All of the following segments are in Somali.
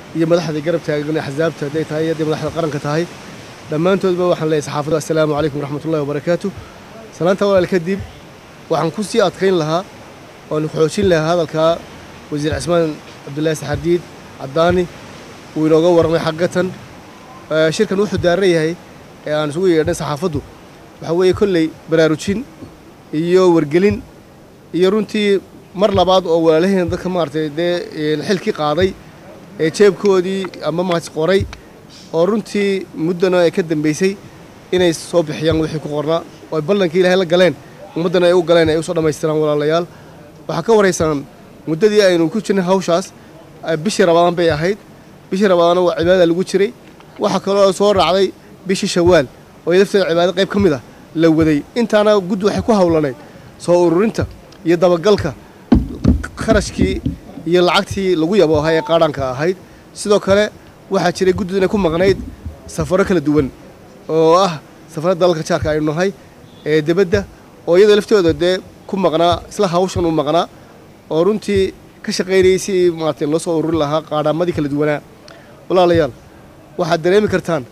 iyo madaxda garab taagan axsaabta hadday tahay iyo hadday madaxda qaranka tahay dhammaantoodba waxaan leeyahay saxaafadda assalaamu calaykum waraxmatullahi wabarakaatu salaanta walaal kadib waxaan ku sii adkayn lahaa oon xoojin lahaa hadalkaa wasiir cismaan cabdullaahi saxardiid caddaani uu inooga warramay xaggatan shirkan wuxuu daaran yahay ee aan isugu yeedhnay saxaafaddu waxaa weeye kolley baraarujin iyo wargelin iyo runtii mar labaad oo walaalaheen dadka maaragtay dee xilkii qaaday ee jeebkoodii ama maas qoray oo runtii muddana ay ka dambaysay inay soo bixiyaan wixii ku qornaa oo ay ballankii ilaahay la galeen ummaddana ay u galeen ay u soo dhammaystiraan walaalayaal waxaa ka waraysaan muddadii aynu ku jirnay hawshaas bishii rabadaan bay ahayd bishii rabadaana waa cibaadada lagu jiray waxaa kaloo soo raacday bishii shawaal oo lafteeda cibaado qayb ka mid ah la waday intaana guddi waxay ku hawlanayd soo ururinta iyo dabagalka kharashkii iyo lacagtii lagu yaboohay ee qaadhaanka ahayd sidoo kale waxaa jiray guddidu inay ku maqnayd safaro kala duwan oo ah safarada dalalka jaarka aynu nahay ee debadda oo iyadoo laftooda dee ku maqnaa isla hawshan u maqnaa oo runtii ka shaqaynayay si maaragtay loo soo ururin lahaa qaadhaamadii kala duwanaa walaalayaal waxaad dareemi kartaan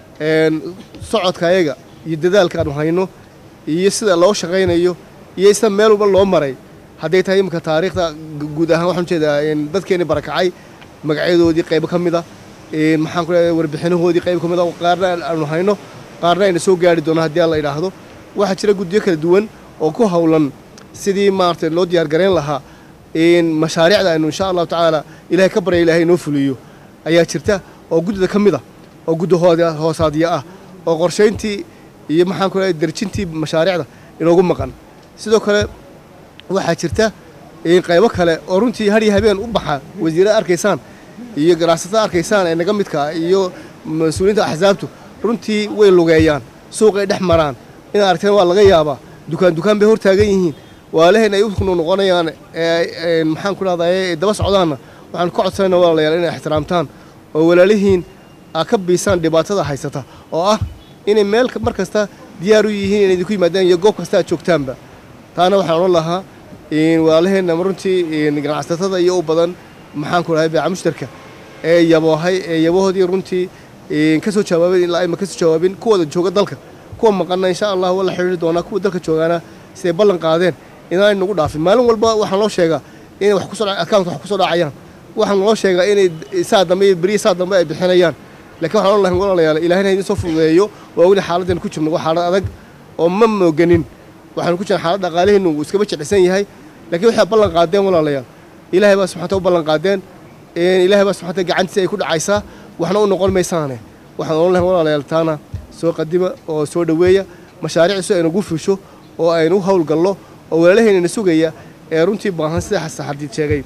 socodka ayaga iyo dadaalka aanu hayno iyo sida loo shaqaynayo iyo sida meel walba loo maray hadday tahay iminka taariikhda guud ahaan waxaan ujeedaa dadkeenii barakacay magacyadoodii qaybo ka mid a maxaan ku leedahay warbixinahoodii qayb ka mid a qaarna aanu hayno qaarna ayna soo gaari doono haddii aan la idhaahdo waxaa jira guddiyo kala duwan oo ku hawlan sidii maaragtay loo diyaargarayn lahaa mashaariicda aynu insha allahu tacaala ilahay ka barya ilahay inoo fuliyo ayaa jirta oo guddida ka mid a oo guddi hoosaadya ah oo qorshayntii iyo maxaan ku leedahay derjintii mashaariicda inoogu maqan sidoo kale waxaa jirta qaybo kale oo runtii har iyo habeen u baxa wasiirada arkaysaan iyo ganacsatada arkaysaan ee naga midka iyo mas-uuliyiinta axsaabtu runtii way lugeeyaan suuqay dhex maraan inaad aragteen waa laga yaabaa dukaan dukaan bay hor taagan yihiin waalaheen ay u noqonayaan maxaan ku dhahday daba socdaanna waxaan ka codsanayna walaalayaal inay ixtiraamtaan oo walaalihiin aa ka biisaan dhibaatada haysata oo ah inay meel mar kasta diyaar u yihiin inay idinku yimaadaan iyo goob kasta aad joogtaanba taana waxaan odhan lahaa walaalaheenna runtii ganacsatada iyo u badan maxaan ku dhahay beeca mushtarka ee yaboohay ee yabahoodii runtii ka soo jawaabeen ilaa ayma ka soo jawaabin kuwooda jooga dalka kuwa maqanna insha allah waa la xidhiiri doonaa kuwa dalka joogaana siday ballan qaadeen inaanay nagu dhaafin maalin walba waxaan loo sheegaa inay wax kusoo akauntka wax kusoo dhacayaan waxaan loo sheegaa inay saa dambe iyo beriya saa dambe ay bixinayaan laakiin waxaan odhan lahay walaalayaal ilaahina idin soo fududeeyo waa weli xaaladdan ku jirno waa xaalad adag oo ma mooganin waxaanu ku jirna xaalad dhaqaalihiinu uu iskaba jeclisan yahay laakiin waxay ballan qaadeen walaalayaal ilaahay baa subxanta u ballan qaadeen ilaahay baa subxanta gacantiisa ay ku dhacaysaa waxna u noqon maysaane waxaan odhan lahay walaalayaal taana soo qadima oo soo dhoweeya mashaariicdiisu aynagu fusho oo aynu u howlgallo oo walaalaheynana sugaya ee runtii baahan sida xasaxardiid sheegay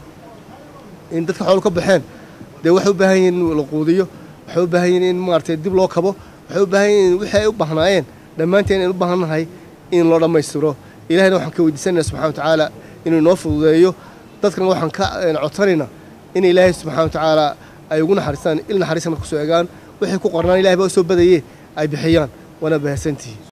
in dadka xool ka baxeen dee waxay u baahan yihiin in la quudiyo waxay u baahan yihiin in maaragtay dib loo kabo waxay u baahan yihiin wixii ay u baahnaayeen dhammaanteen aynu u baahan nahay in loo dhammaystiro ilahayna waxaan ka weydiisanayna subxana wa tacaala inuu inoo fududeeyo dadkana waxaan ka codsanaynaa in ilaahay subxana wa tacaala ay ugu naxariistaan il naxariisana kusoo egaan wixii ku qornaan ilahay baa u soo badaye ay bixiyaan waana bahadsantihi